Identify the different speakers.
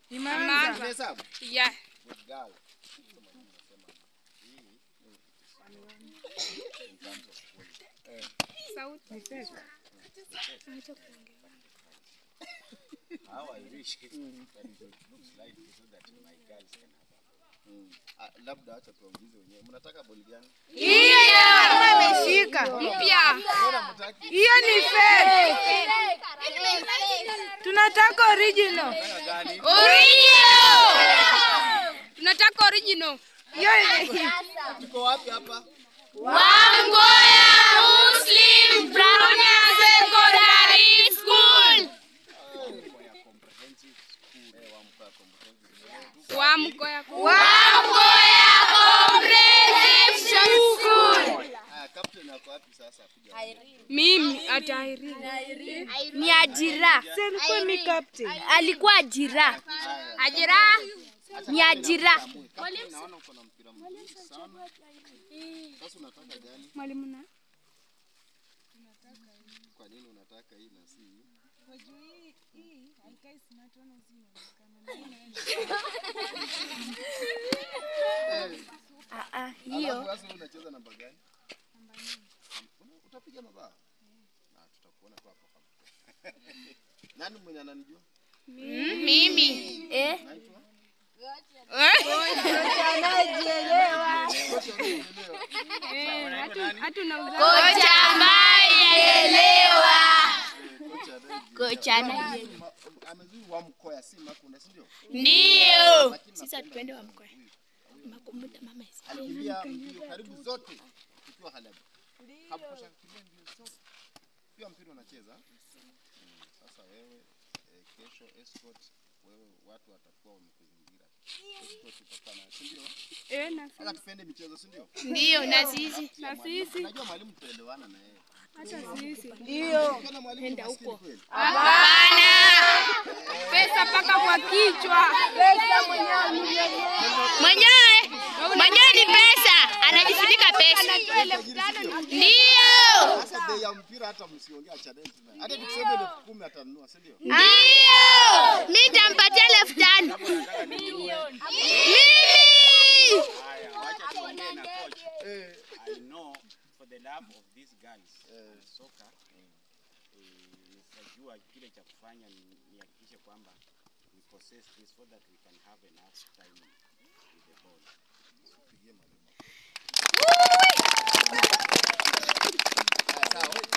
Speaker 1: Imeanza.
Speaker 2: Umehesabu?
Speaker 3: Yeah.
Speaker 2: Good girl. In terms of quality. Eh,
Speaker 3: Sauti.
Speaker 2: how I wish that it looks like so that my girls can have a mm. Ah, labda acha tuwaulize wenyewe mnataka boli gani
Speaker 1: Ameshika.
Speaker 3: Mpya.
Speaker 2: mbona mtaki
Speaker 1: Hiyo ni fake. Tunataka original.
Speaker 2: Nataka gani
Speaker 3: Original. Tunataka original.
Speaker 1: Hiyo
Speaker 2: tuko wapi hapa
Speaker 3: Wamgoya Muslim Primary Secondary School.
Speaker 2: Kwa ya comprehensive school eh, Wamkoya comprehensive school.
Speaker 3: Wamgoya Wamgoya Comprehensive School.
Speaker 2: Haya, captain ako wapi sasa kuja
Speaker 3: Mimi atairi.
Speaker 4: Ni ajira.
Speaker 1: alikuwa mi captain.
Speaker 4: Alikuwa ajira.
Speaker 3: Ajira.
Speaker 4: Ni ajira.
Speaker 2: captain naona uko na mpira mzuri sana sasa unataka gani
Speaker 3: Mwalimu na
Speaker 2: kwa nini unataka hii na si hii?
Speaker 4: Ah, ah, hiyo.
Speaker 2: Alafu sasa wewe unacheza namba gani? Una- Utapiga mabao? Na tutakuona tu hapo hapo. Nani mwenye ananijua?
Speaker 3: mimi.
Speaker 4: Eh?
Speaker 2: Naitwa?
Speaker 3: Hatunauza.
Speaker 4: Kocha ambaye elewa.
Speaker 2: Kocha anaye-
Speaker 4: Kocha anaye.
Speaker 2: Ma- Amezuri wa mkoya si Makunda si ndio?
Speaker 4: Ndio.
Speaker 2: Lakini
Speaker 4: Sasa
Speaker 2: napenda
Speaker 4: tuende wa
Speaker 2: sana
Speaker 4: mkoa.
Speaker 2: huyu.
Speaker 4: Makumbuka mama isi.
Speaker 2: Alikimbia mbio karibu zote tukiwa Halab. Hakukusha kukimbia mbio zote. Pia mpira unacheza. Mm, Sasa wewe eh, kesho escort wewe watu watakuwa wamekuzingira. Escort utakuwa na si ndio?
Speaker 3: Eh, na
Speaker 2: Hata tupende michezo si ndio?
Speaker 4: Ndio na sisi.
Speaker 3: na sisi.
Speaker 2: Najua mwalimu tutaelewana na yeye.
Speaker 3: Hata sisi.
Speaker 2: Ukiona mwalimu ni maskini kweli.
Speaker 3: Pesa paka kwa kichwa.
Speaker 4: Mwenyewe mwenyewe ni pesa. Anajifunika pesa. Ndio.
Speaker 2: Sasa bei ya mpira hata msiongea achane tu naye. Hata tukisema elfu kumi atanunua si ndio?
Speaker 4: Ndio. Mimi nitampatia elfu tano. Mimi.
Speaker 5: Haya, wacha tuongee na coach. I know for the love of these girls uh, soccer eh, nitajua kile cha kufanya ni- nihakikishe kwamba we possess this so that we can have enough time with the ball.
Speaker 2: Haya, sawa.